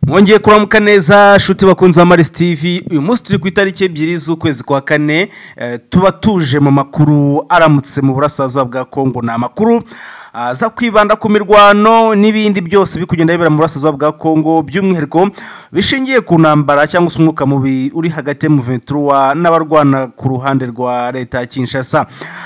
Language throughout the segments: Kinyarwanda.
mwongeye kuramuka neza shuti bakunze amaris tv uyu munsi turi ku itariki ebyiri z'ukwezi kwa kane eh, tuba tuje mu makuru aramutse mu burasirazuba bwa kongo ni amakuru aza kwibanda ku mirwano n'ibindi byose bikugenda bibera mu burasirazuba bwa kongo by'umwihariko bishingiye ku ntambara cyangwa se umwuka mubi uri hagati ya muventura n'abarwana ku ruhande rwa leta ya kinshasa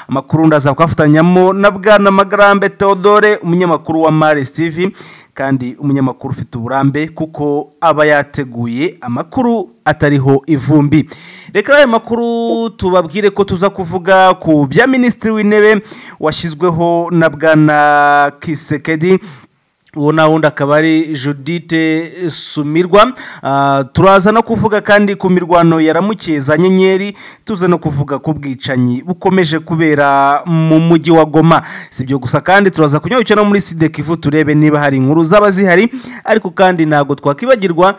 amakuru ndaza kuyafatanyamo na bwana magarambe theodore umunyamakuru wa maris tv kandi umunyamakuru ufite uburambe kuko aba yateguye amakuru atariho ivumbi reka ayo makuru tubabwire ko tuza kuvuga ku bya minisitiri w'intebe washyizweho na bwana kisekedi uwo na wundi akaba ari judite sumirwa Ah, turaza no kuvuga kandi ku mirwano yaramukiye za nyenyeri tuza no kuvuga ku bwicanyi bukomeje kubera mu mujyi wa goma si ibyo gusa kandi turaza kunyarukira no muri sidekivu turebe niba hari inkuru zaba zihari ariko kandi ntabwo twakwibagirwa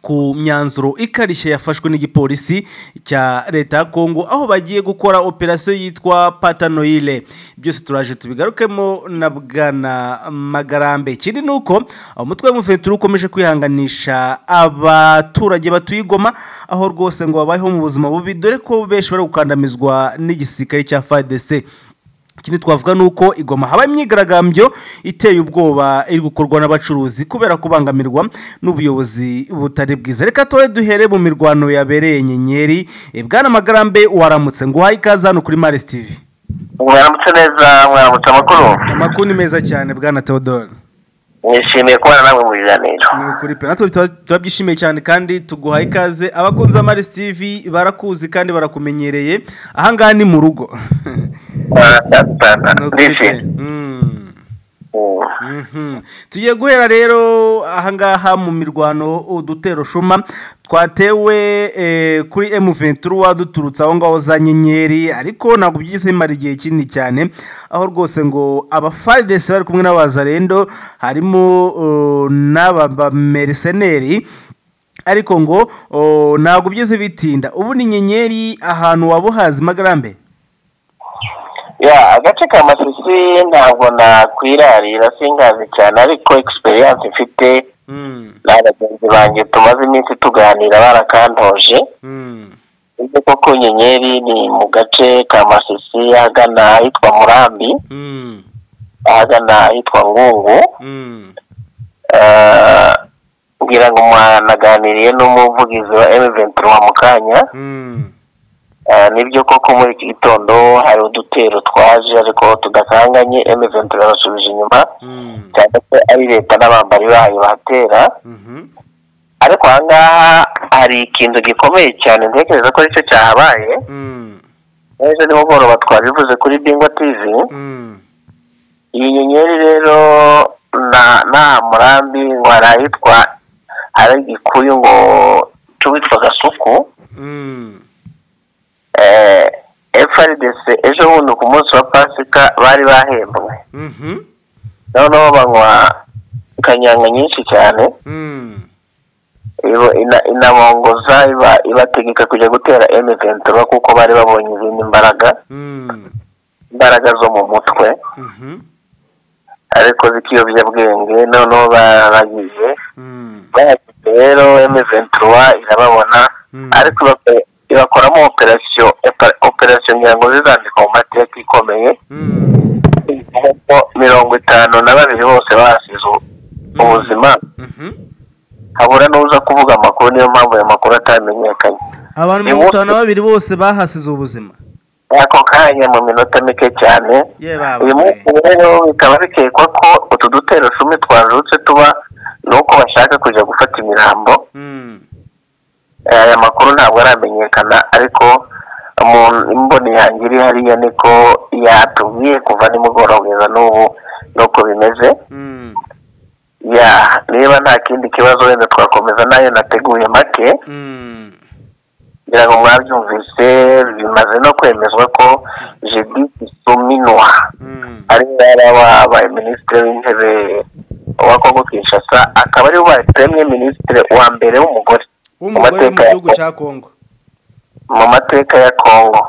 ku myanzuro ikarishye yafashwe n'igipolisi cya leta ya kongo aho bagiye gukora operasiyo yitwa patanoyire byose turaje tubigarukemo na bwana magarambe ikindi ni uko umutwe w'umufeturu ukomeje kwihanganisha abaturage batuye i Goma aho rwose ngo babayeho mu buzima bubi dore ko benshi bari gukandamizwa n'igisirikare cya fadese ikindi twavuga ni uko igoma haba imyigaragambyo iteye ubwoba iri gukorwa n'abacuruzi kubera kubangamirwa n'ubuyobozi butari bwiza reka tuwe duhere mu mirwano yabereye nyenyeri Eh, bwana magarambe waramutse ngo uhaye ikaze hano kuri maris tv mwaramutse neza mwaramutse amakuru amakuru ni meza cyane bwana teodore mwishimiye kubana namwe mu biganiro ni ukuri pe natwe tuba- turabyishimiye cyane kandi tuguhaye ikaze abakunzi ba maris tv barakuzi kandi barakumenyereye ahangaha ni mu rugo Ni ukuri pe. ndishimye Mm. Mhm. tugiye guhera rero ahangaha mu mirwano udutero shuma twatewe eh, kuri M23 duturutse aho ngaho za nyenyeri ariko ntabwo byigeze bimara igihe kinini cyane aho rwose ngo abafardes bari kumwe n'abazarendo harimo uh, n'abamerceneri ariko ngo oh, ntabwo byigeze bitinda ubu ni nyenyeri ahantu wabuhazi magarambe ya agace ka masisi ntabwo nakwirarira singazi cyane ariko egisperiyanse mfite Mm, na bagenzi banjye tumaze iminsi tuganira barakantoje mm, ibyo koko nyenyeri ni mu gace ka masisi ahagana ahitwa murambi mm, ahagana ahitwa ngungu mm, Eh, ngira ngo mwanaganiriye n'umuvugizi wa emuventi wa mukanya mm. nibyo koko muri iki gitondo hari udutero twaje ariko tudakanganye emuventi barasubije inyuma Mm, cyane ko ari leta n'abambari bayo bahatera mhm, ariko aha ngaha hari ikintu gikomeye cyane ntekereza ko aricyo cyahabaye mm, ejo nimugoroba twabivuze kuri bingwa tivi mm, iyi nyenyeri rero na- nta murambi ngo hari ahitwa hari igikuyu ngo cy'uwitwa gasuku mm, eh, FRDC ejo bundi ku munsi wa pasika bari bahembwe mhm, noneho banywa kanyanga nyinshi cyane mm, ibo- ina- inabongoza iba- ibategeka kujya gutera M23 kuko bari babonye izindi mbaraga mm, imbaraga zo mu mutwe mhm, ariko z'ikiyobyabwenge noneho baragiye mm, bahageze rero M23 irababona Mm. ariko ibakore- ibakoramo operasiyo operasiyo ngira ngo zizandikwa mu mateka ikomeye mm, nk'uko mirongo itanu na babiri bose bahasize u- ubuzima mhm. habura n'uza kuvuga amakuru niyo mpamvu ayo makuru atamenyekanye abantu Ni mirongo wo- itanu na babiri bose bahasize ubuzima ako kanya mu minota mike cyane ye baba uyu munsi rero bikaba bikekwa ko utu dutero cumi twazutse tuba ni uko bashaka kujya gufata imirambo Mm, Eh, aya makuru ntabwo aramenyekana ariko mu mboni yanjye iri hariya niko yatubwiye kuva nimugoroba kugeza n'ubu nuko bimeze mm, ya niba nta kindi kibazo wenda twakomeza nayo nateguye make mm, ngira ngo mwabyumvise bimaze no kwemezwa ko jedi suminwa mm, ari we yari wabaye minisitiri w'intebe wa kongo kinshasa akaba ari we wabaye premier minisitiri wa mbere w'umugore w'umugore wo mu gihugu cya kongo mu mateka ya kongo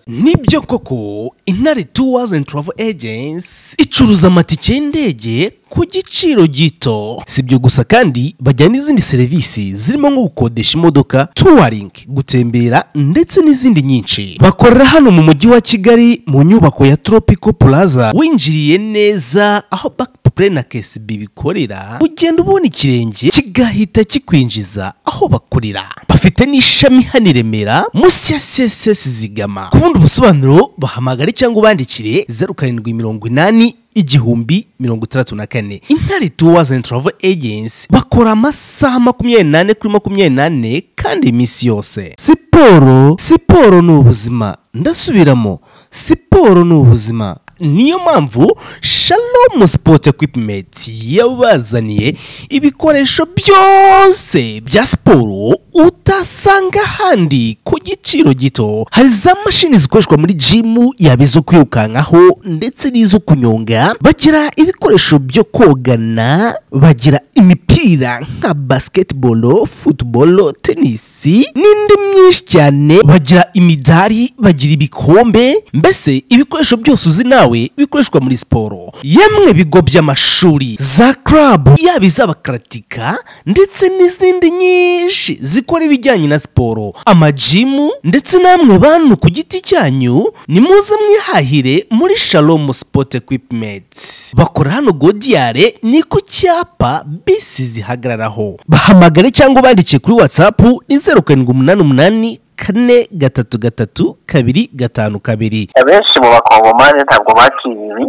nibyo koko intare tuwazi and travel agency icuruza amatike y'indege ku giciro gito si ibyo gusa kandi bajyana n'izindi serivisi zirimo nko gukodesha imodoka tuwaringi gutembera ndetse n'izindi nyinshi bakorera hano mu mujyi wa kigali mu nyubako ya tropico plaza winjiriye neza aho bakipure na kesibi bikorera ugenda ubona ikirenge kigahita kikwinjiza aho bakorera bafite n'ishami hano i remera munsi ya csc zigama ku bundi busobanuro bahamagare cyangwa ubandikire zeru karindwi mirongo inani igihumbi mirongo itandatu na kane intare tuwazi and travel agency bakora amasaha makumyabiri n'ane kuri makumyabiri n'ane kandi iminsi yose siporo siporo ni ubuzima ndasubiramo siporo ni ubuzima niyo mpamvu shalom sport equipment yabazaniye ibikoresho byose bya siporo utasanga ahandi ku giciro gito hari za mashini zikoreshwa muri jimu yaba izo kwirukankaho ndetse n'izo kunyonga bagira ibikoresho byo kogana bagira imipira nka basketball football tennis n'indi myinshi cyane bagira imidari bagira ibikombe mbese ibikoresho byose uzi nawe bikoreshwa muri siporo yemwe bigo by'amashuri za club yaba iz'abakaratika ndetse n'izindi nyinshi zikora ibijyanye na siporo amajimu ndetse namwe bantu ku giti cyanyu ni muze mwihahire muri shalom sport equipment bakora hano godiyare ni ku cyapa bisi zihagararaho bahamagare cyangwa ubandike kuri whatsapp ni zeru karindwi umunani umunani kane gatatu gatatu kabiri gatanu kabiri abenshi mu bakongomani ntabwo bakiriye ibi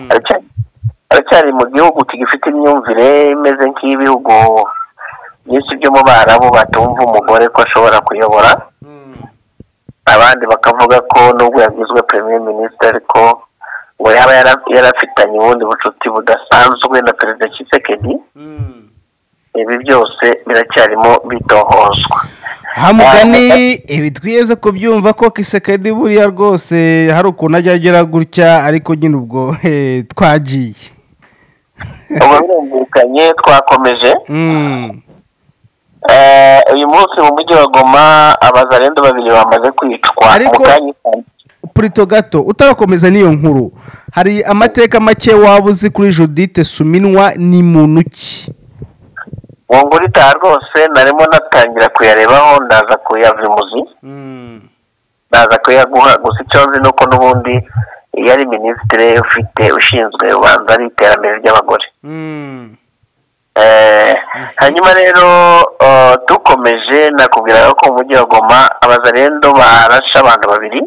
Baracyari- baracyari mu gihugu kigifite imyumvire imeze nk'ibihugu byinshi byo mu barabu batumva umugore ko ashobora kuyobora abandi bakavuga ko nubwo yagizwe premier minisitiri ariko ngo yaba yara- yarafitanye ubundi bucuti budasanzwe na perezida kisekedi ibi byose biracyarimo bitohozwa hamugani ibi twiyeze kubyumva ko kisekedi buriya rwose hari ukuntu ajya agera gutya ariko nyine ubwo eh, twagiye ubu birumvikanye twakomeje Mm. Eh, uyu munsi mu mujyi wa goma abazarendo babiri bamaze kwicwa Ariko- mu kanya ka- purito gato utarakomeza n'iyo nkuru hari amateka make waba uzi kuri judite suminwa ni muntu ki uwo nguri itaha rwose narimo natangira kuyarebaho ndaza kuyavimuzi ndaza kuyaguha gusa icyo nzi ni uko n'ubundi yari minisitiri ufite ushinzwe ubanza ari iterambere ry'abagore Eh, hanyuma rero eh, dukomeje nakubwiraga ko mu mujyi wa goma abazarendo barashe abantu babiri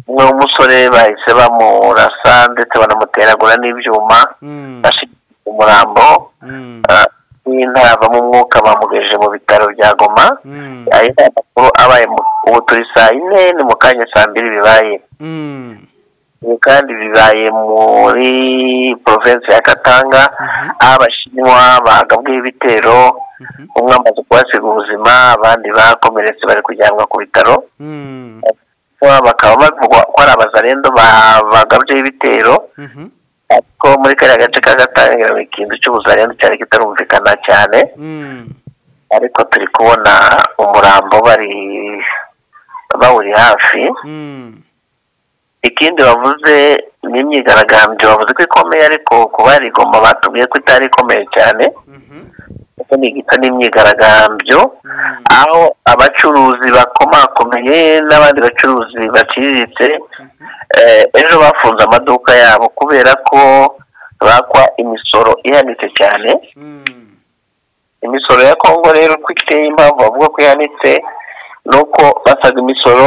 umwe w'umusore bahise bamurasa ndetse banamuteragura n'ibyuma bashigikiye umurambo ah, n'intara avamo umwuka bamugejeje mu bitaro bya goma ayo ni amakuru abaye mu- ubu turi saa yine ni mu kanya saa mbiri bibaye ibi kandi bibaye muri provinsi ya katanga aho abashinwa bagabweho ibitero umwe amaze kuhasiga ubuzima abandi bakomeretse bari kujyanwa ku bitaro Abashinwa bakaba bavugwa ko ari abazarendo ba- bagabyeho ibitero ariko muri kariya gace ka gatanga ikintu cy'ubuzarendo cyari kitarumvikana cyane ariko turi kubona umurambo bari bawuri hafi ikindi bavuze ni imyigaragambyo bavuze ko ikomeye ariko kuba yari igomba batubwiye ko itari ikomeye cyane kuko ni igisa n'imyigaragambyo aho abacuruzi bakomakomeye n'abandi bacuruzi baciriritse eh, ejo bafunze amaduka yabo kubera ko bakwa imisoro ihanitse cyane imisoro ya kongo rero uko iteye impamvu bavuga ko ihanitse ni uko basaga imisoro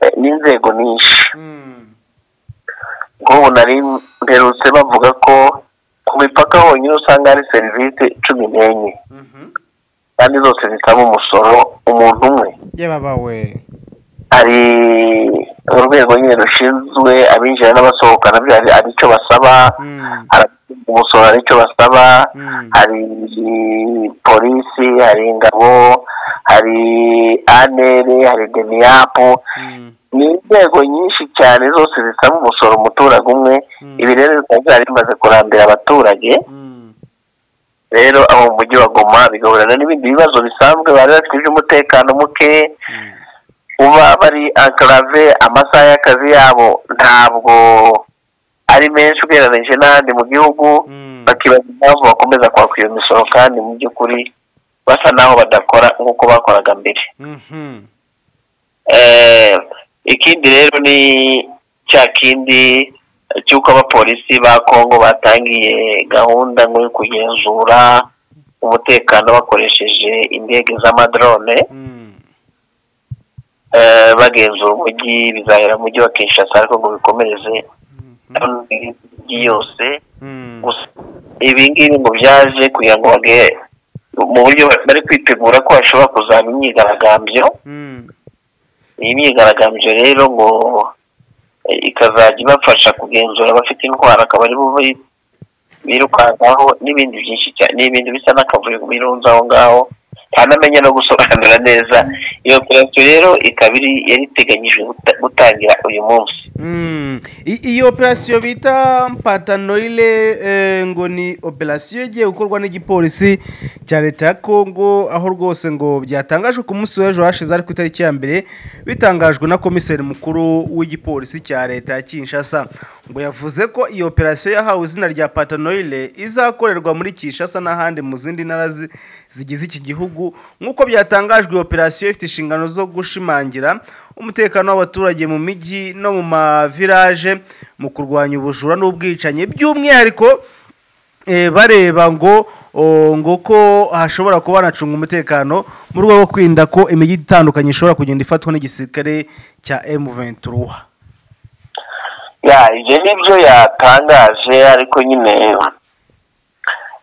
eh, n'inzego nyinshi nk'ubu nari mperutse bavuga ko ku mipaka honyine usanga hari serivisi cumi n'enye kandi zose zisaba umusoro umuntu umwe yababawe hari urwego nyine rushinzwe abinjira n'abasohoka nabyo hari hari icyo basaba hari abashinzwe umusoro hari icyo basaba hari polisi hari ingabo hari anere hari deniyapu ni inzego nyinshi cyane zose zisaba umusoro umuturage umwe ibi rero bikaba byari bimaze kurambira abaturage rero abo mu mujyi wa goma bigahurana n'ibindi bibazo bisanzwe bari bafite iby'umutekano muke kuba bari ankarave amasaha y'akazi yabo ntabwo ari menshi ugereranyije n'ahandi mu gihugu bakibaza impamvu bakomeza kwaka iyo misoro kandi mu by'ukuri basa n'aho badakora nk'uko bakoraga mbere ikindi rero ni cya kindi cy'uko abapolisi ba kongo batangiye gahunda ngo yo kugenzura umutekano bakoresheje indege z'amadrone bagenzura umujyi bizahera mu mujyi wa kinshasa ariko ngo bikomereze imijyi yose gusa ibi ngibi ngo byaje kugira ngo bage mu buryo bari kwitegura ko hashobora kuzaba imyigaragambyo iyi myigaragambyo rero ngo ikazajya ibafasha kugenzura abafite indwara akaba ari bube birukankaho n'ibindi byinshi cyane n'ibindi bisa n'akavuyo birunze aho ngaho ntanamenya no gusobanura neza iyo operasiyo rero ikaba iri yari iteganyijwe gutangira uyu munsi iyo operasiyo bita mpatanoyire ngo ni operasiyo igiye gukorwa n'igipolisi cya leta ya kongo aho rwose ngo byatangajwe ku munsi w'ejo hashize ari ku itariki ya mbere bitangajwe na komiseri mukuru w'igipolisi cya leta ya kinshasa ngo yavuze ko iyo operasiyo yahawe izina rya patanoyire izakorerwa muri kinshasa n'ahandi mu zindi ntara zigize iki gihugu nk'uko byatangajwe iyo operasiyo ifite inshingano zo gushimangira umutekano w'abaturage mu mijyi no mu mavilaje mu kurwanya ubujura n'ubwicanyi by'umwihariko bareba ngo ngo ko hashobora kuba hanacunga umutekano mu rwego rwo kwirinda ko imijyi itandukanye ishobora kugenda ifatwa n'igisirikare cya emu venturuwa ibyo nibyo yatangaje ariko nyine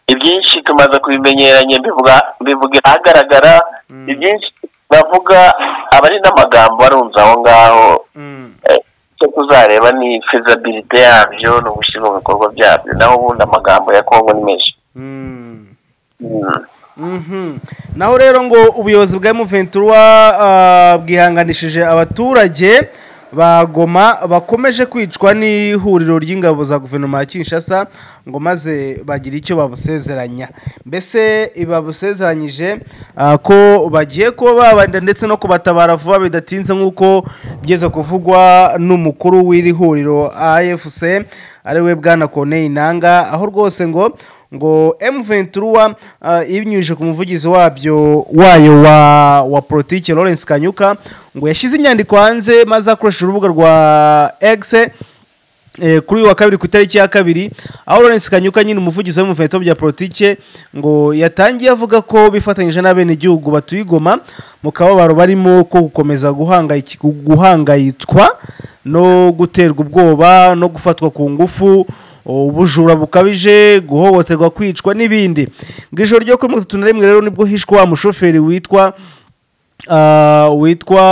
ibyinshi tumaze kubimenyeranye mbivuga ahagaragara ibyinshi bavuga aba ari n'amagambo arunze aho ngaho cyo kuzareba ni fezabilite yabyo no gushyira mu bikorwa byabyo naho ubundi amagambo ya kongo ni menshi naho rero ngo ubuyobozi bwa emuventura bwihanganishije abaturage ba goma bakomeje kwicwa n'ihuriro ry'ingabo za guverinoma ya kinshasa ngo maze bagire icyo babusezeranya mbese babusezeranyije ko bagiye kuba babarinda ndetse no kubatabara vuba bidatinze nk'uko bigeze kuvugwa n'umukuru w'iri huriro afc ariwe bwana koneye inanga aho rwose ngo ngo emuventura ibinyujije ku muvugizi wabyo wayo wa wa politiki lawrence kanyuka ngo yashyize inyandiko hanze maze akoresheje urubuga rwa egise kuri uyu wa kabiri ku itariki ya kabiri aho lawrence kanyuka nyine umuvugizi w'umuveto bya politiki ngo yatangiye avuga ko bifatanyije n'abenegihugu batuye igoma mu kababaro barimo ko gukomeza guhangayitwa no guterwa ubwoba no gufatwa ku ngufu ubujura bukabije guhohoterwa kwicwa n'ibindi ngo ijoro ryo kuri mirongo itatu na rimwe rero nibwo hishwa wa mushoferi witwa witwa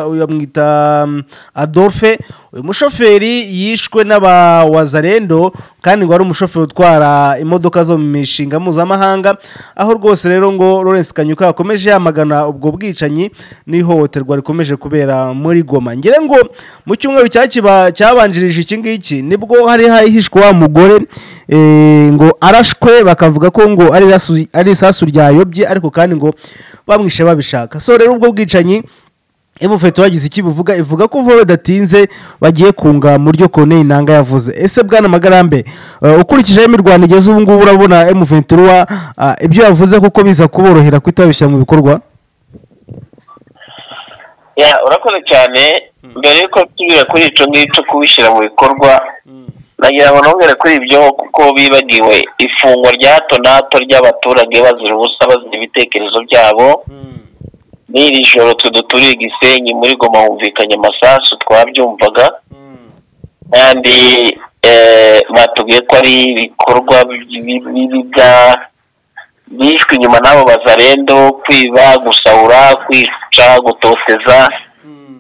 uyamwita adolphe uyu mushoferi yishwe n'abawazarendo kandi ngo ari umushoferi utwara imodoka zo mu mishinga mpuzamahanga aho rwose rero ngo Lawrence kanyuka yakomeje yamagana ubwo bwicanyi n'ihohoterwa rikomeje kubera muri goma ngira ngo mu cyumweru cyabanjirije iki ngiki nibwo hari hahishwe wa mugore ngo arashwe bakavuga ko ngo ari isasu ryayobye ariko kandi ngo bamwishe babishaka so rero ubwo bwicanyi emufeto wagize iki buvuga ivuga ko vuba bidatinze bagiye kunga mu ryo koneye inanga yavuze ese bwana magarambe ukurikije ayo mu rwanda igeze ubu ngubu urabona emuventura ibyo yavuze kuko biza kuborohera kutabishyira mu bikorwa urakoze cyane mbere yuko tubwira kuri icyo ngicyo kubishyira mu bikorwa nagira ngo ntongere kuri ibyo kuko bibagiwe ifungwa rya hato na hato ry'abaturage bazira ubusa bazira ibitekerezo byabo n'iri joro tuduturiye igisenyi muri goma humvikanye amasasu twabyumvaga kandi batubwiye ko ari ibikorwa bibiga bishwe inyuma n'abo bazarendo kwiba gusahura kwica gutoteza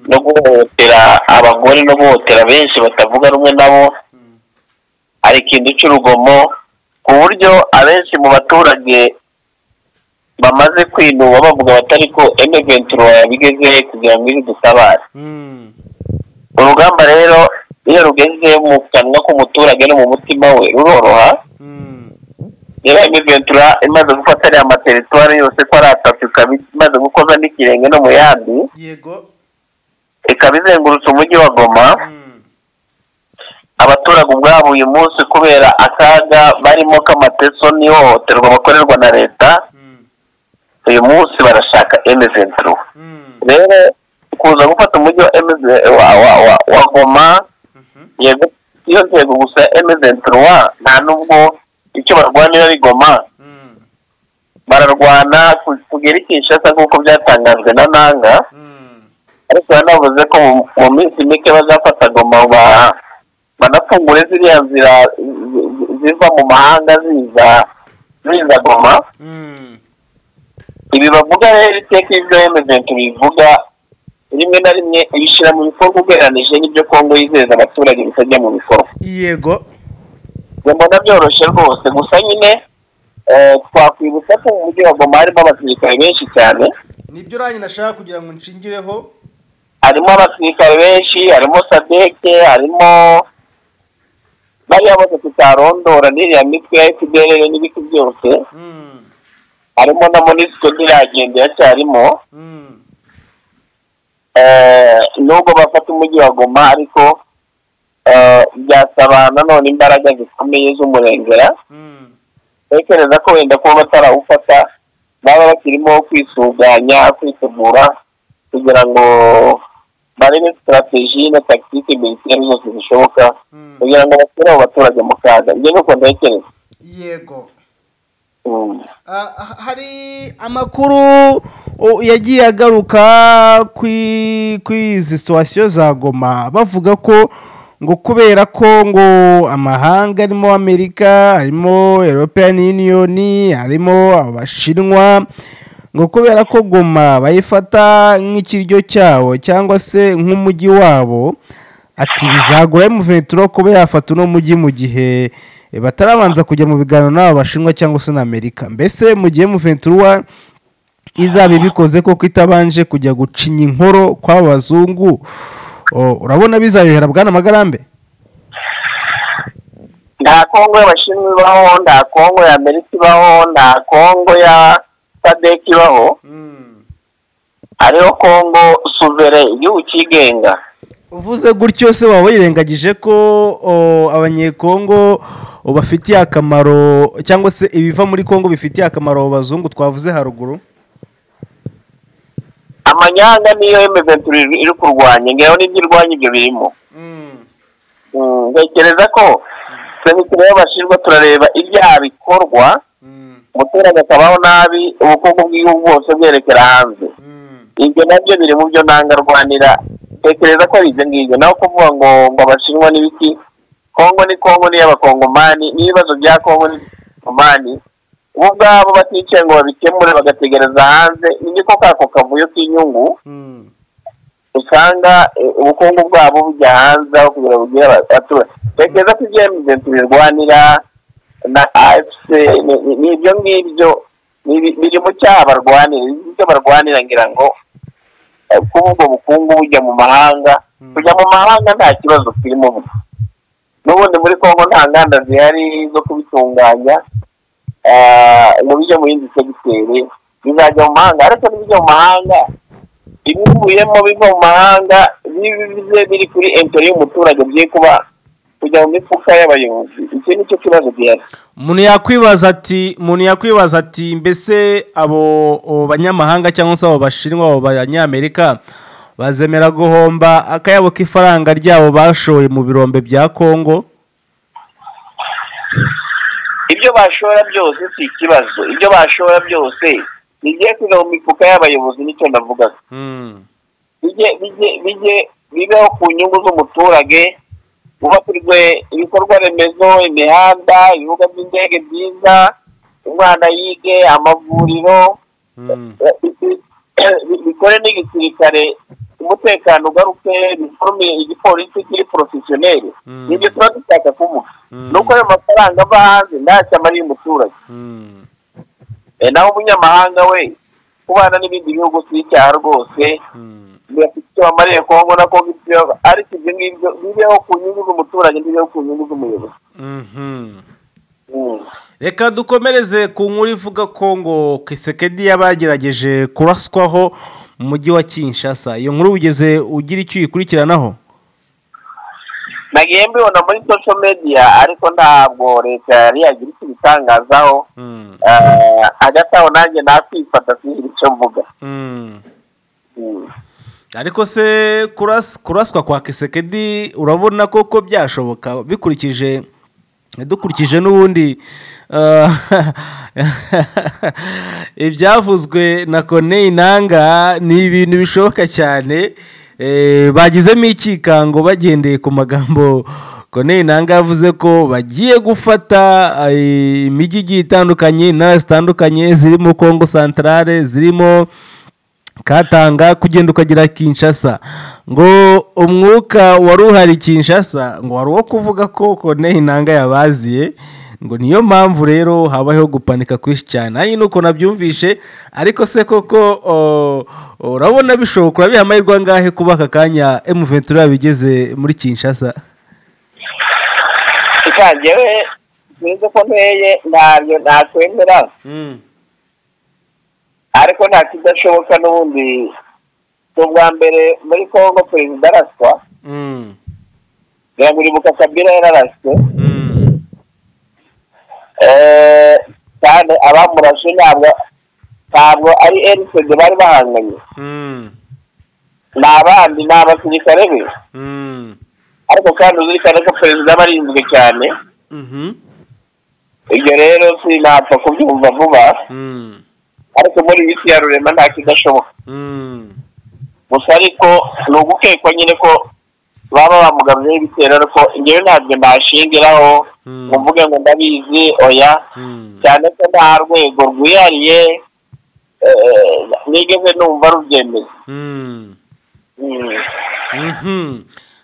no guhohotera abagore no guhohotera benshi batavuga rumwe nabo hari ikintu cy'urugomo ku buryo abenshi mu baturage bamaze kwinuba bavuga batari ko emeventura yabigeze kugira ngo iri dutabare urugamba rero iyo rugeze mu kanwa k'umuturage no mu mutima we ruroroha rero ventura imaze gufata ariya materitwari yose ko ari atatu ikaba imaze gukoza n'ikirenge no mu yandi yego ikaba izengurutse umujyi wa goma abaturage ubwabo uyu munsi kubera akaga barimo k'amateso n'ihohoterwa bakorerwa na leta uyu munsi barashaka emezenturu rero kuza gufata umujyi wa emeze wa wa wa wa goma yego iyo ntego gusa ya emezenturu wa nta n'ubwo icyo barwanira ari goma bararwana ku- kugera i kinshasa nk'uko byatangajwe na nanga ariko yanavuze ko mu- mu minsi mike bazafata goma ba- banafungure ziriya nzira zi- zi- ziva mu mahanga ziza ziza goma ibi bavuga rero iteka ibyo emezenti bivuga rimwe na rimwe ibishyira mu bikorwa ugereranije n'ibyo kongo yizeza abaturage bitajya mu bikorwa yego njye mbona byoroshye rwose gusa nyine eh, twakwibutsa ko mu mujyi wa goma harimo abasirikare benshi cyane nibyo uranye nashaka kugira ngo nshingireho harimo abasirikare benshi harimo sadeke harimo bariya bose tutarondora n'iriya mitwe ya fpr n'ibiti byose Mm, harimo na monisiko ntiragenda iracyarimo mm, Eh, nubwo bafata umujyi wa goma ariko eh, byasaba nanone imbaraga zikomeye z'umurengera mm, ntekereza ko wenda kuba batarawufata baba bakirimo kwisuganya kwitegura kugira ngo barebe sitarateji na takitike minisiteri zose zishoboka mm. kugira ngo bashyire abo baturage mu kaga ibyo ni uko ntekereza yego Mm. Ah, ha- hari amakuru o, yagiye agaruka kwi- kuri izi situwasiyo za goma bavuga ko ngo kubera ko ngo amahanga arimo amerika harimo european union harimo abashinwa ngo kubera ko goma bayifata nk'ikiryo cyabo cyangwa se nk'umujyi wabo ati bizagora muventuro kuba yafata uno mujyi mu gihe eh, batarabanza kujya mu biganiro n'aba bashinwa cyangwa se na amerika mbese mu gihe muventura izaba ibikoze koko itabanje kujya gucinya inkoro kw'aba bazungu o, urabona bizayohera bwana magarambe nta kongo y'abashinwa ibaho nta kongo ya amerika ibaho nta kongo ya sadek ibaho hariho kongo suvere igihugu cyigenga uvuze gutyo se waba wirengagije ko o, abanyekongo o, bafitiye akamaro cyangwa se ibiva muri kongo bifitiye akamaro abo bazungu twavuze haruguru amanyanga niyo emezenturi iri kurwanya ngewe n'ibyo irwanya ibyo birimo Mm, ntekereza ko twebwe tureba abashinwa turareba ibyaha bikorwa umuturage akabaho nabi ubukungu bw'igihugu bwose bwerekera hanze ibyo nabyo biri mu byo nanga rwanira tekereza ko ari ibyo ngibyo naho kuvuga ngo ngo abashinwa n'ibiki kongo ni kongo ni iy'abakongomani n'ibibazo bya kongo ni iby'abakongomani bo ubwabo baticaye ngo babikemure bagategereza hanze niko kako kavuyo k'inyungu usanga eh, ubukungu bwabo bujya hanze aho kugira ngo bugire aba- abaturage tekereza ko ibyo emizenti birwanira na afc ni- ni- ni ibyo ngibyo ni ibi- biri mu cyaha barwanira ibyo barwanira ngira ngo eh, kuba ubwo bukungu bujya mu mahanga Mm. kujya mu mahanga nta kibazo kirimo ubu n'ubundi muri kongo nta nganda zihari zo kubitunganya eh, ngo bijye mu yindi segiteri bizajya mu mahanga ariko n'ibijya mu mahanga ibivuyemo biva mu mahanga bize biri kuri entori y'umuturage bye kuba kujya mu mifuka y'abayobozi iki ni cyo kibazo gihari umuntu yakwibaza ati umuntu yakwibaza ati mbese abo abo banyamahanga cyangwa se abo bashinwa abo banyamerika bazemera guhomba akayabo k'ifaranga ryabo bashoye mu birombe bya kongo ibyo bashora byose si ikibazo ibyo bashora byose bigiye kujya mu mifuka y'abayobozi nicyo ndavugaga bijye bijye bijye bibeho ku nyungu z'umuturage hubakirwe ibikorwa remezo imihanda ibibuga by'indege byiza umwana yige amavuriro bikore n'igisirikare umutekano ugaruke biforme igipolisi kiri porofesiyoneri Mm. nibyo tuba dushaka kuvuga nuko ayo mafaranga ava hanze ntacyo amariye umuturage Eh, naho umunyamahanga we kubana n'ibindi bihugu si icyaha rwose bafite icyo bamariye kongo na kongo ibyo ariko ibyo ngibyo bibeho ku nyungu z'umuturage ntibibeho ku nyungu z'umuyobozi reka dukomereze ku nkuru ivuga ko ngo kisekedi yabagerageje kuraswaho mu mujyi wa kinshasa iyo nkuru wigeze ugira icyo uyikurikiranaho nagiye mbibona muri social media ariko ntabwo leta yari yagira icyo ibitangazaho Eh, hagati aho nanjye nakwifata sinzi icyo mvuga Mm. ariko se kuras- kuraswa kwa kisekedi urabona koko byashoboka bikurikije dukurikije n'ubundi eh, ibyavuzwe na kone inanga ni ibintu bishoboka cyane eh, bagizemo ikikango bagendeye ku magambo kone inanga yavuze ko bagiye gufata eh, imijyi igiye itandukanye intara zitandukanye zirimo kongo santarare zirimo katanga kugenda ukagera kinshasa ngo umwuka wari uhari kinshasa ngo wari uwo kuvuga ko kone intanga yabaziye ngo niyo mpamvu rero habayeho gupanika kwinshi cyane hanyuma ni uko nabyumvishe ariko se koko o, urabona bishoboka urabiha amahirwe angahe kuba aka kanya emuventura yabigeze muri kinshasa ikangewe sinzi ko nteye ntabyo ntakwemera ariko nta kidashoboka n'ubundi ni ubwa mbere muri kongo perezida araswa Mm. biraguribuka kabila yararaswe Mm. Eh, kandi abamurashe ntabwo ntabwo ari rcd bari bahanganye Mm. ni abandi ni abasirikare be Mm. ariko kandi uzirikane ko perezida aba arinzwe cyane Mhm. ibyo rero sinapfa kubyumva vuba Mm. ariko muri iyi si ya rurema nta kidashoboka Mm. gusa ariko ni ugukekwa nyine ko baba bamugabyeho ibitero ariko ngewe ntabwo mbashingiraho Mm. ngo mvuge ngo ndabizi oya Mm. cyane ko nta rwego rwihariye eh, nigeze numva rubyemeye Mm. Mm. Mhm.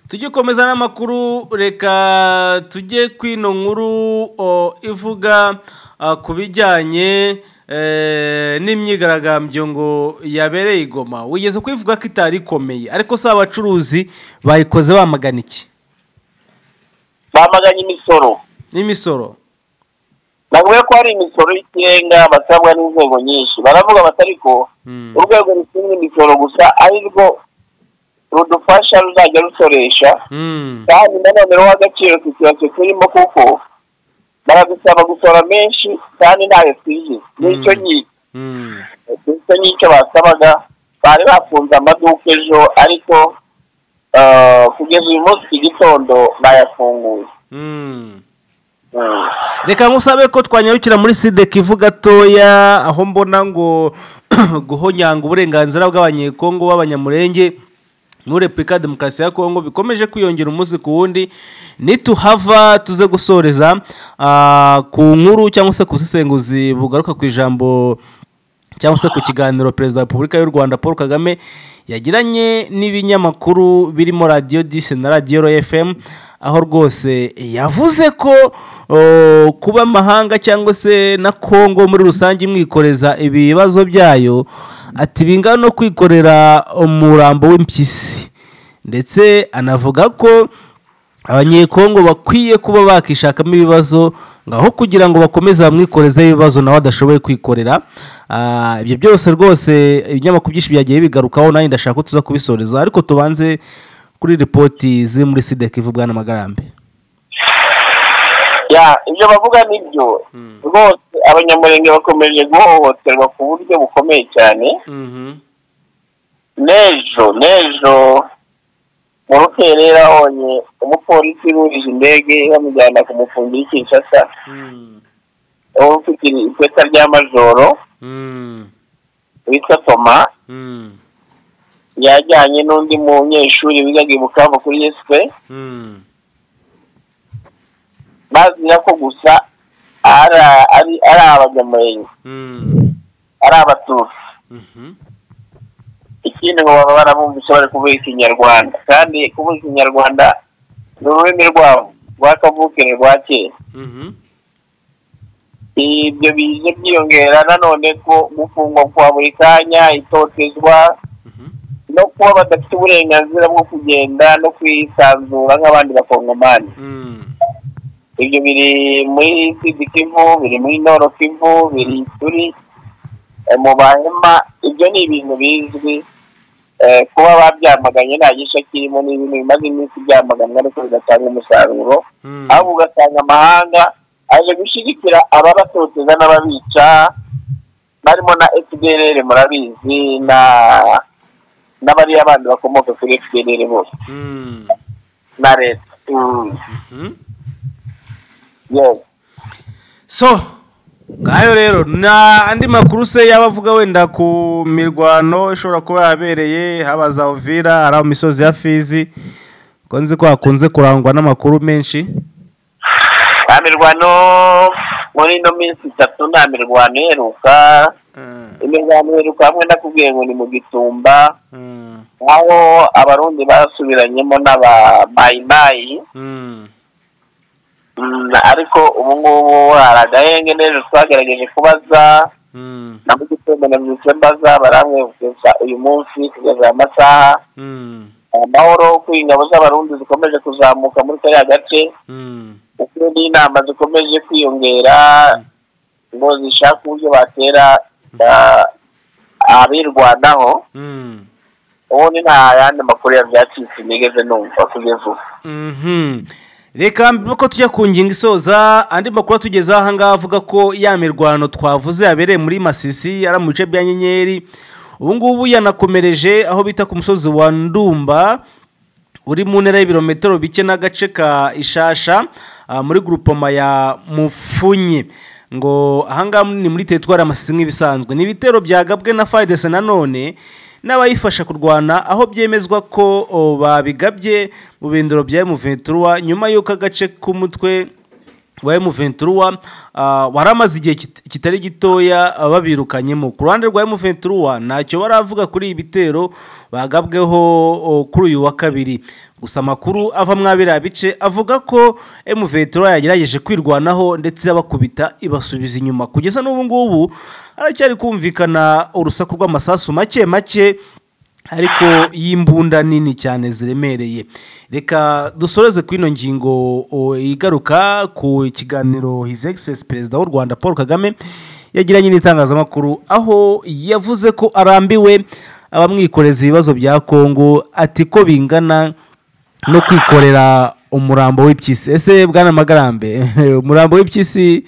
tujye ukomeza n'amakuru reka tujye kwino nkuru o, ivuga ah, ku bijyanye eh, n'imyigaragambyo ngo yabereye i Goma wigeze kwivuga ko itari ikomeye ariko si abacuruzi bayikoze bamagana iki bamaganye imisoro n'imisoro navuga ko hari imisoro y'ikirenga basabwa n'inzego nyinshi baravuga bati ariko Mm. urwego rushinzwe imisoro gusa ari rwo rudufasha ruzajya rusoresha Mm. kandi nanone ruha agaciro ku kibazo turimo kuko baradusaba gusora menshi kandi ntayo twijize nicyo Mm. nyicyo Mm. ndetse n'icyo basabaga bari bafunze amaduka ejo ariko eh, kugeza uyu munsi iki gitondo bayafunguye Mm. Mm. reka nkusabe ko twanyarukira muri sidek ivu gatoya aho mbona ngo guhonyanga uburenganzira bw'abanyekongo b'abanyamurenge muri repubulika ya demokarasi ya kongo bikomeje kwiyongera umunsi ku wundi nituhava tuze gusoreza ah, ku nkuru cyangwa se ku busesenguzi bugaruka ku ijambo cyangwa se ku kiganiro perezida wa repubulika y'u rwanda paul kagame yagiranye n'ibinyamakuru birimo radiyo disi na radiyo roya fm aho rwose yavuze ko o, kuba amahanga cyangwa se na kongo muri rusange imwikoreza ibibazo byayo ati bingana no kwikorera umurambo w'impyisi ndetse anavuga ko abanyekongo bakwiye kuba bakishakamo ibibazo ngaho kugira ngo bakomeze bamwikoreze ibibazo nawe adashoboye kwikorera Ah, ibyo byose rwose ibinyamakuru byinshi byagiye bigarukaho nanjye ndashaka ko tuza kubisoreza ariko tubanze kuri ripoti ziri muri sidek ivubwa n'amagarambe ya ibyo bavuga nibyo rwose abanyamurenge bakomeje guhohoterwa ku buryo bukomeye cyane n'ejo n'ejo mu rukerera honye umupolisi yurije indege bamujyana ku mufundi w'ikinshasa uba ufite ipeta rya majoro witwa toma yajyanye n'undi munyeshuri wigaga i bukavu kuri yesipe bazira ko gusa ari ari- ari abanyamurenge ari abatutsi ikindi ngo baba barabumvise bari kuvuga ikinyarwanda kandi kuvuga ikinyarwanda ni ururimi rwabo rwa kavukire rwa kera ibyo bize byiyongera nanone ko gufungwa kwa buri kanya itotezwa no kuba badafite uburenganzira bwo kugenda no kwisanzura nk'abandi bakongomani ibyo biri muri sidi kivu biri muri noro kivu biri kuri mu bahema ibyo ni ibintu bizwi kuba babyamaganye nta gice kirimo ni ibintu bimaze iminsi byamaganwa ariko bigatanga umusaruro ahubwo ugasanga amahanga aje gushyigikira ababatoteza n'ababica barimo na fdr murabizi na n'abariya bandi bakomoka kuri fdr bose na leta so ngayo rero na andi makuru se yaba avuga wenda ku mirwano ishobora kuba yabereye haba za ovira hari misozi ya fizi ko nzi ko hakunze kurangwa n'amakuru menshi nta mirwano muri ino minsi itatu nta mirwano iheruka imirwano iheruka hamwe nakubwiye ngo ni mu gitumba aho abarundi basubiranyemo n'abamayimayi ariko ubu ngubu hari agahenge n'ejo twagerageje kubaza na mu gitumba nabyutse mbaza barambwiye kugeza uyu munsi kugeza amasaha amahoro ko ingabo z'abarundi zikomeje kuzamuka muri kariya gace uko n'inama zikomeje kwiyongera ngo zishake uburyo batera abirwanaho ubundi nta yandi makuru yabyacitse nigeze numva kugeza ubu reka mbere ko tujya ku ngingo isoza andi makuru atugezaho aha ngaha avuga ko ya mirwano twavuze yabereye muri masisi ari mu bice bya nyenyeri ubu ngubu yanakomereje aho bita ku musozi wa ndumba uri mu ntera y'ibirometero bike n'agace ka ishasha muri gurupoma ya mufunye ngo ahangaha ni muri teritwari amasisi nk'ibisanzwe ni ibitero byagabwe na fayidese nanone n'abayifasha kurwana aho byemezwa ko babigabye mu bindoro bya emuventuruwa nyuma y'uko agace k'umutwe wa emuventuruwa wari amaze igihe kitari gitoya babirukanyemo ku ruhande rwa emuventuruwa ntacyo baravuga kuri ibi bitero bagabweho kuri uyu wa kabiri gusa amakuru ava mwabiriya bice avuga ko emuventura yagerageje kwirwanaho ndetse abakubita ibasubiza inyuma kugeza n'ubu ngubu haracyari kumvikana urusaku rw'amasasu make make ariko y'imbunda nini cyane ziremereye reka dusoreze ku ino ngingo igaruka ku kiganiro hizi egisesi perezida w'u rwanda paul kagame yagiranye n'itangazamakuru aho yavuze ko arambiwe abamwikoreza ibibazo bya kongo ati ko bingana no kwikorera umurambo w'iby'isi ese bwana magarambe umurambo w'iby'isi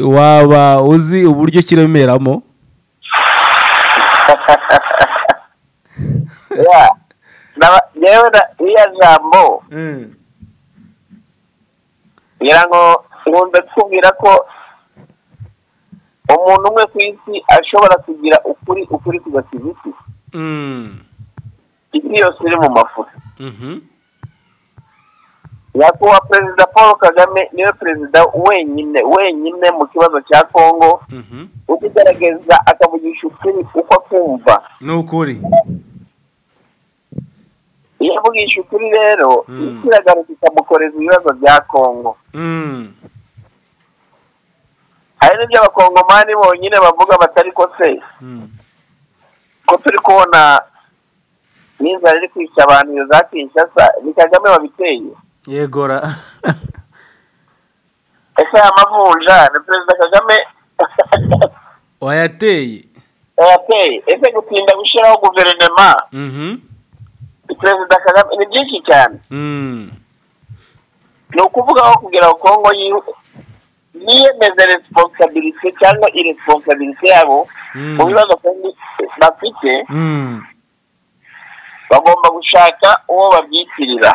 waba uzi uburyo kiremeramo iriya jambo ngira ngo nkunze kubwira ko umuntu umwe ku isi ashobora kugira ukuri ukuri kugasiga isi isi yose iri mu mafuta nyakubahwa perezida paul kagame niwe perezida wenyine wenyine mu kibazo cya kongo ukigaragaza akavugisha ukuri uko akumva ni ukuri iyo avugisha ukuri rero isi iragaruka ikamukoreza ibibazo bya kongo hari n'ibyo abakongomani bonyine bavuga batari ko se ko turi kubona n'inzara iri kwica abantu iyo za kinshasa ni kagame wabiteye yegora ese aya mavunja ni perezida kagame wayateye wayateye ese gutinda gushyiraho guverinoma ni perezida kagame ni byinshi cyane ni ukuvuga aho kugira ngo kongo yiyemeze resiponsabirite cyangwa iresponsabirite yabo mu bibazo bafite bagomba gushaka uwo babyitirira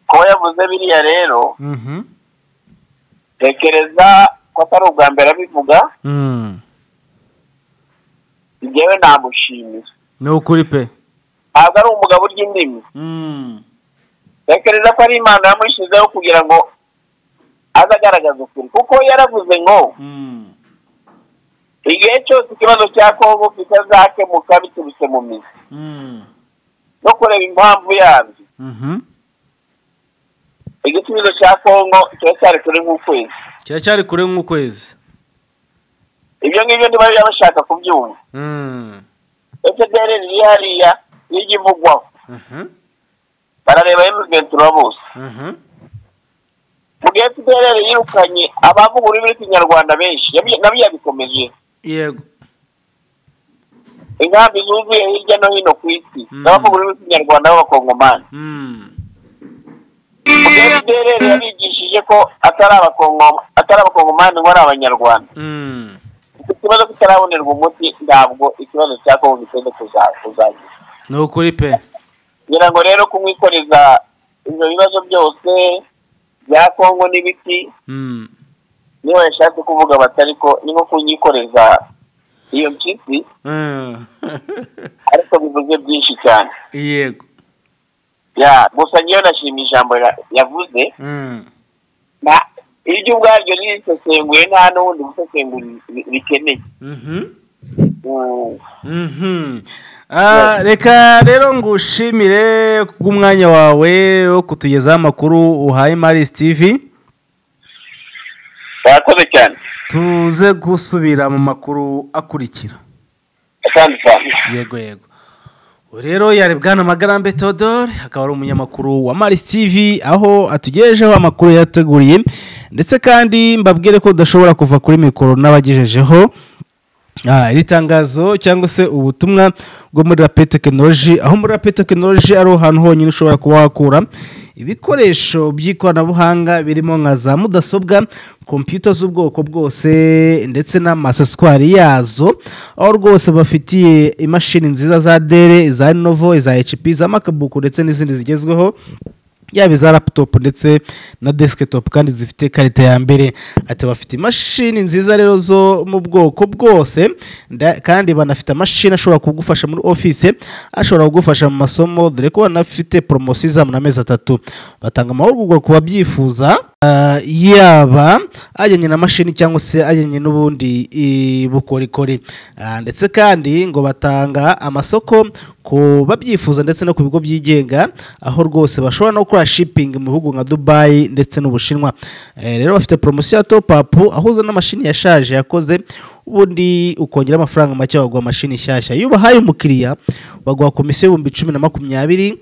kuba yavuze biriya rero tekereza ko atari ubwa mbere abivuga njyewe namushimira ni ukuri pe ntabwo ari umugabo urya indimi tekereza ko ari imana yamushyizeho kugira ngo aze agaragaza ukuri kuko yaravuze ngo igihe cyose ikibazo cya kongo kitazakemuka biturutse mu mizi no kureba impamvu yabyo igisubizo cya kongo kiracyari kure nk'ukwezi kiracyari kure nk'ukwezi ibyo ngibyo ntibajya bashaka kubyumva efuperi riri hariya n'ijya ivugwaho barareba emuventuro bose mu gihe fpr yirukanye abavuga ururimi rw'ikinyarwanda benshi nabyo yabikomeje yego inkambi zuzuye hirya no hino ku isi n'abavuga ururimi rw'ikinyarwanda b'abakongomani mu gihe fpr yabigishije ko atari abakongomani ngo ari abanyarwanda icyo kibazo kitarabonerwa umuti ntabwo ikibazo cya kongo gitende kuzagira ni ukuri pe kugira ngo rero kumwikoreza ibyo bibazo byose bya kongo n'ibiti niba yashatse kuvuga batari ko ni nko kunyikoreza iyo mpyisi ariko bivuze byinshi cyane yego ya gusa ngewe nashima ijambo yavuze iryo ubwaryo ririsesenguye nta n'ubundi busesengura rikeneye reka rero ngushimire bw'umwanya wawe wo kutugezaho amakuru uhaye maris tv wakoze cyane tuze gusubira mu makuru akurikira yego yego rero yari bwana Magarambe Theodore akaba ari umunyamakuru wa Maris TV aho atugejejeho amakuru yateguriye ndetse kandi mbabwire ko udashobora kuva kuri mikoro n'abagejejeho iri tangazo cyangwa se ubutumwa bwo muri rape tekinoloji aho muri rape tekinoloji ari ahantu honyine ushobora kuba wakura ibikoresho by'ikoranabuhanga birimo nka za mudasobwa kompiyuta z'ubwoko bwose ndetse n'amaseswari yazo aho rwose bafitiye imashini nziza za dere iza novo iza hecipi iza makabuku ndetse n'izindi zigezweho yaba iza laputopu ndetse na desikitopu kandi zifite ikarita ya mbere ati bafite imashini nziza rero zo mu bwoko bwose kandi banafite amashini ashobora kugufasha muri ofise ashobora kugufasha mu masomo dore ko banafite poromosiyo izamura amezi atatu batanga amahugurwa ku babyifuza yaba ajyanye na mashini cyangwa se ajyanye n'ubundi bukorikori ndetse kandi ngo batanga amasoko ku babyifuza ndetse no ku bigo byigenga aho rwose bashobora no gukora shipingi mu bihugu nka dubayi ndetse n'ubushinwa rero bafite poromosiyo ya topu apu aho uzana amashini yashaje yakoze ubundi ukongera amafaranga make baguha amashini nshyashya iyo ubahaye umukiriya baguha komisiyo y'ibihumbi cumi na makumyabiri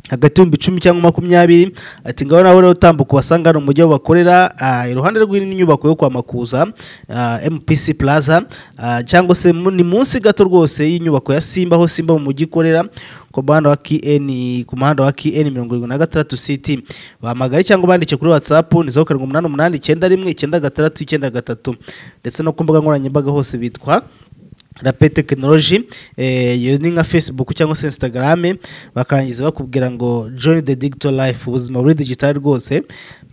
hagati y'ibihumbi icumi cyangwa makumyabiri ati ngaho nawe rero utambuka uhasanga hano umujyi aho bakorera iruhande rw'inyubako yo kwa makuza mpc plaza cyangwa se ni munsi gato rwose y'inyubako ya simba aho simba mu mujyi ikorera ku muhanda wa kn ku muhanda wa kn mirongo irindwi na gatandatu city bahamagare cyangwa bandike kuri whatsapp ni zeru karindwi umunani umunani icyenda rimwe icyenda gatandatu icyenda gatatu ndetse no ku mbuga nkoranyambaga hose bitwa rape tekinoloji iyo ni nka facebook cyangwa se instagram bakarangiza bakubwira ngo join the digital life ubuzima buri digitali rwose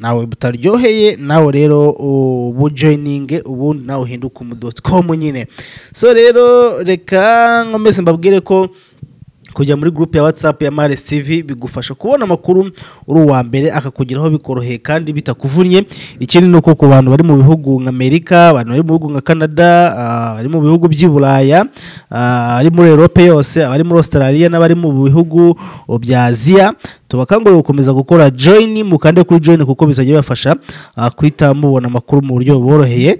nawe butaryoheye nawe rero ubu joininge ubundi nawe uhinduka umudoticomu nyine so rero reka nkomeze mbabwire ko kujya muri gurupe ya watsapu ya maris tv bigufasha kubona amakuru uri uwa mbere akakugeraho bikoroheye kandi bitakuvunnye ikindi ni uko ku bantu bari mu bihugu nka amerika abantu bari mu bihugu nka canada bari mu bihugu by'i buraya abari muri erope yose abari muri australia n'abari mu bihugu bya aziya tubakangurira gukomeza gukora joyini mukande kuri joyini kuko bizajya bibafasha kwita mubona amakuru mu buryo buboroheye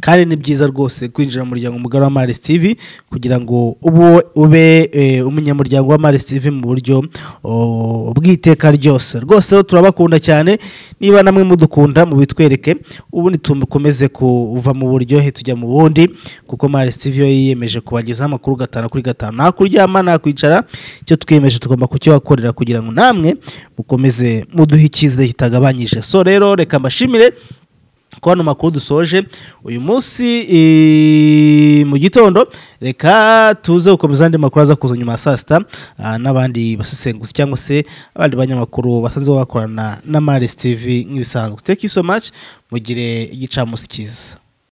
kandi ni byiza rwose kwinjira mu muryango mugari wa maris tv kugira ngo ubu ube umunyamuryango wa maris tv mu buryo bw'iteka ryose rwose turabakunda cyane niba namwe mudukunda mubitwereke ubundi tukomeze kuva mu buryohe tujya mu bundi kuko maris tv yo yiyemeje kubagezaho amakuru gatanu kuri gatanu nta kuryama nta kwicara icyo twiyemeje tugomba kukibakorera kugira ngo namwe mukomeze muduhe icyizere kitagabanyije so rero reka mbashimire ko hano makuru dusoje uyu munsi mu gitondo reka tuze gukomeza andi makuru aza kuza nyuma ya saa sita n'abandi basesenguzi cyangwa se abandi banyamakuru basanzwe bakorana na maris tv nk'ibisanzwe teki so much mugire igicamunsi cyiza